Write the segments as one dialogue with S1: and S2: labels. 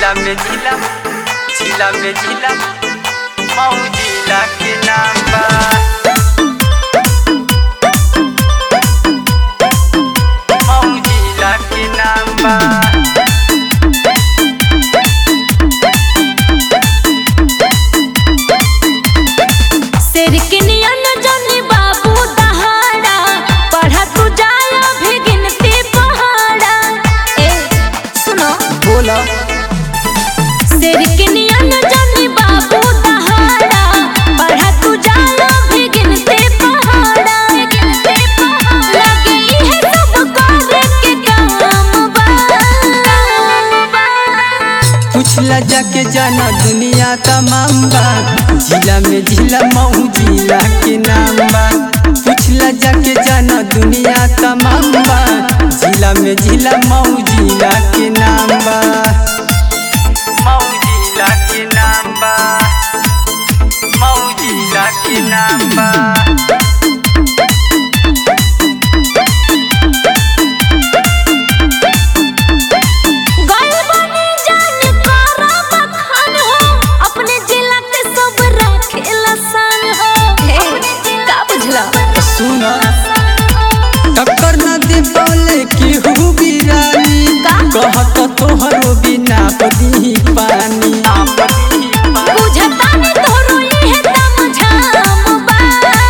S1: जिला में जिला जिला में जिला मऊ जिला के नाम बा मऊ जिला के नाम बा
S2: शेर के नियन जनी बाबू दहाड़ा पढ़ा तू जाला भी गिनती पहाड़ा ए सुनो
S1: बोला
S2: शेर के नियन जनी बाबू दहाड़ा पढ़ा तू जाला भी गिनती पहाड़ा गिनती पहाड़ा लगे इहे सब करे के काम बा
S1: पूछला जाके जाना दुनिया तमाम बा जिला में जिला मऊ जिला के नाम बा पूछला जाके जाना दुनिया तमाम बा जिला में जिला मऊ जिला के नाम बा मऊ जिला के नाम बा मऊ जिला के नाम बा
S2: गल बनी जान करा बखान हो अपने जिला के सब रखेला सन हो हे का बुझला
S1: सुन टक्कर न दे बोले केहू बिरानी
S2: का?
S1: कहत तोहरो बिना पदी पानी
S2: बुझता ने तोरो इहे दम झाम बा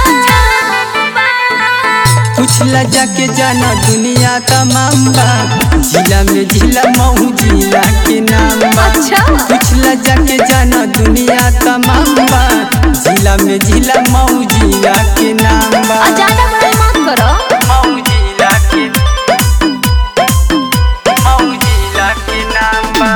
S1: पूछला जाके जाना दुनिया तमाम बा जिला में जिला मऊ जिला के नाम बा
S2: अच्छा।
S1: पूछला जाके जाना दुनिया तमाम बा जिला में जिला मऊ जिला के नाम बा
S2: आ ज्यादा बड़ाई मत करो
S1: मऊ जिला के मऊ जिला के नाम बा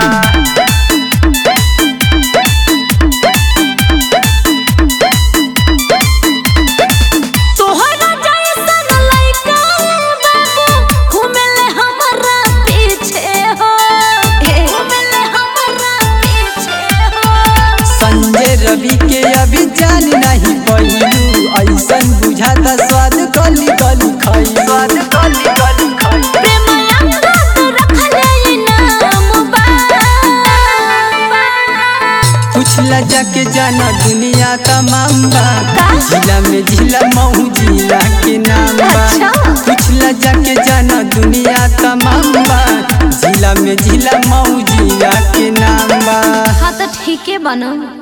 S2: तोहरा जैसन लइका बाबू घुमेले हमरा पीछे हो हे घुमेले हमरा पीछे हो
S1: संजय रवि के अभी जान नहीं पहिलू ऐसन बुझाता स्वाद गली गली खाई स्वाद गली गली खाई
S2: प्रेम अंगत रखले नाम बा
S1: पूछला जाके जाना दुनिया तमाम बा
S2: का?
S1: जिला में जिला मऊ जिला के नाम बा
S2: अच्छा।
S1: पूछला जाके जाना दुनिया तमाम बा जिला में जिला मऊ जिला के नाम बा
S2: हाँ तो ठीक है बनो